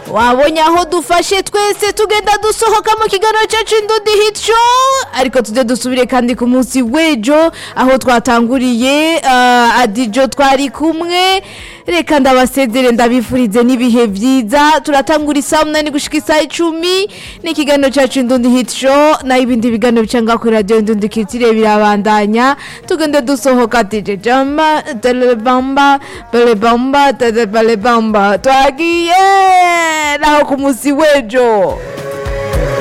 wabonye aho dufashe twese tugenda dusohoka mu kiganiro cyacu indundi hit show ariko tujye dusubire kandi ku munsi w'ejo aho twatanguriye uh, adijo twari kumwe reka ndabasezere ndabifurize n'ibihe byiza turatangura isaha umunani gushika isaha icumi ni ikiganiro cyacu indundi hit show naho ibindi biganiro bicanga kuri radiyo indundi kitire birabandanya tugende dusohoka dj jamba telebamba belebamba telebamba twagiye naho ku munsi w'ejo